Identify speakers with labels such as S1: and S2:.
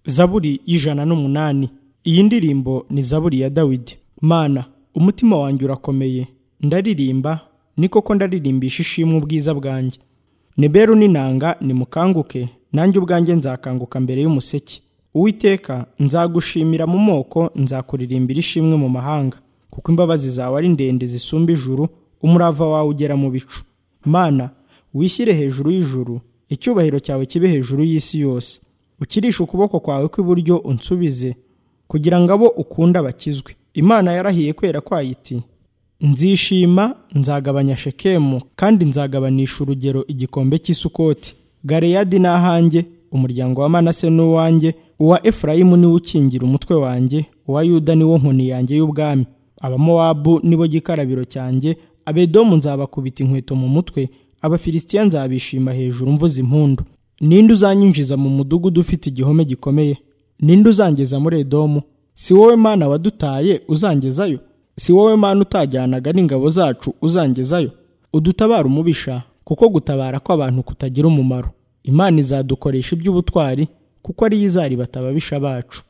S1: zaburi y'ijana n'umunani iyi ndirimbo ni zaburi ya dawidi mana umutima wanjye urakomeye ndaririmba ni koko ndaririmbisha ishimwe ubwiza bwanjye neberu n'inanga nimukanguke nanjye ubwanjye nzakanguka mbere y'umuseke uwiteka nzagushimira mu moko nzakuririmbira ishimwe mu mahanga kuko imbabazi zawe ari ndende zisumba ijuru umurava wawe ugera mu bicu mana wishyire hejuru y'ijuru icyubahiro cyawe kibe hejuru y'isi yose ukirishe ukuboko kwawe kw'iburyo unsubize kugira ngo abo ukunda bakizwe imana yarahiye kwera kwayo iti nzishima nzagabanya shekemu kandi nzagabanisha urugero igikombe cy'isukoti gareyadi ni ahanjye umuryango wa manase ni uwanjye uwa efurayimu niwo ukingira umutwe wanjye uwa yuda niwo nkoni yanjye y'ubwami abamowabu nibo gikarabiro cyanjye abedomu nzabakubita inkweto mu mutwe abafilisitiya nzabishima hejuru mvuza impundu ninde uzanyinjiza mu mudugudu ufite igihome gikomeye ninde uzangeza muri edomu si wowe mana wadutaye uzangezayo si wowe mana utajyanaga n'ingabo zacu uzangezayo udutabara umubisha kuko gutabara kw'abantu kutagira umumaro imana izadukoresha iby'ubutwari kuko ariyo izaribata ababisha bacu